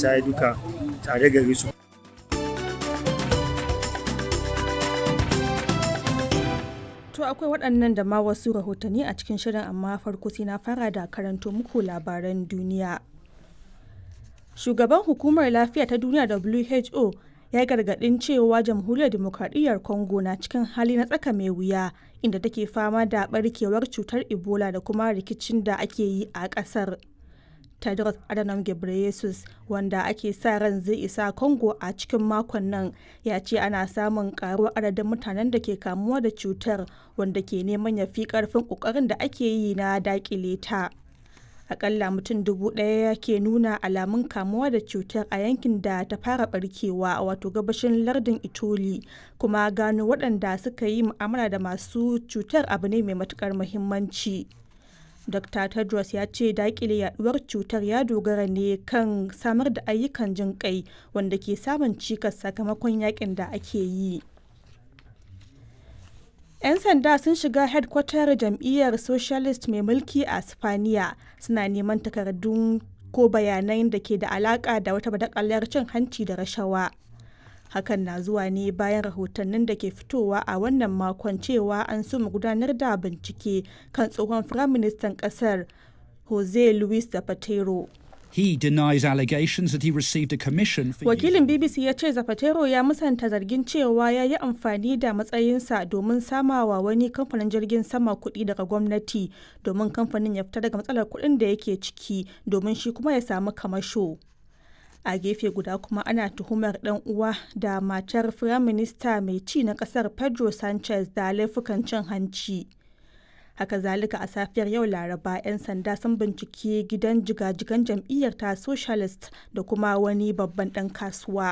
isa duka tare gare su To akwai waɗannan da ma wasu rahotanni a cikin shirin amma farko sai na fara da karanto muku labaran duniya. Shugaban hukumar lafiya ta duniya WHO ya gargaɗin cewa jamhuriyar demokradiyyar Congo na cikin hali na tsaka mai wuya inda take fama da barkewar cutar Ebola da kuma rikicin da ake yi a ƙasar. Tedros Adhanom Ghebreyesus wanda ake sa ran zai isa Congo a cikin makon nan ya ce ana samun karuwar adadin mutanen da ke kamuwa da cutar wanda ke neman ya fi karfin kokarin da ake yi na dakile ta. Akalla mutum dubu ɗaya ke nuna alamun kamuwa da cutar a yankin da ta fara barkewa wato gabashin lardin Itoli kuma gano waɗanda suka yi mu'amala da masu cutar abu ne mai matukar muhimmanci. Dr. Tedros ya ce dakile yaduwar cutar ya dogara ne kan samar da ayyukan jin kai wanda ke samun cikas sakamakon yakin da ake yi. 'Yan sanda sun shiga hedkwatar jam'iyyar Socialist mai mulki a Spaniya suna neman takardun ko bayanan da ke da alaka da wata badakalar cin hanci da rashawa. hakan na zuwa ne bayan rahotannin da ke fitowa a wannan makon cewa an soma gudanar da bincike kan tsohon firaministan kasar jose luis zapatero He denies allegations that he received a commission for wakilin bbc ya ce zapatero ya musanta zargin cewa ya yi amfani da matsayinsa domin samawa wani kamfanin jirgin sama kuɗi daga gwamnati domin kamfanin ya fita daga matsalar kuɗin da yake ciki domin shi kuma ya samu kamasho. a gefe guda kuma ana tuhumar dan uwa da matar firaminista mai ci na kasar pedro sanchez da laifukan cin hanci haka zalika a safiyar yau laraba 'yan sanda sun bincike gidan jigajigan jam'iyyar ta socialist da kuma wani babban dan kasuwa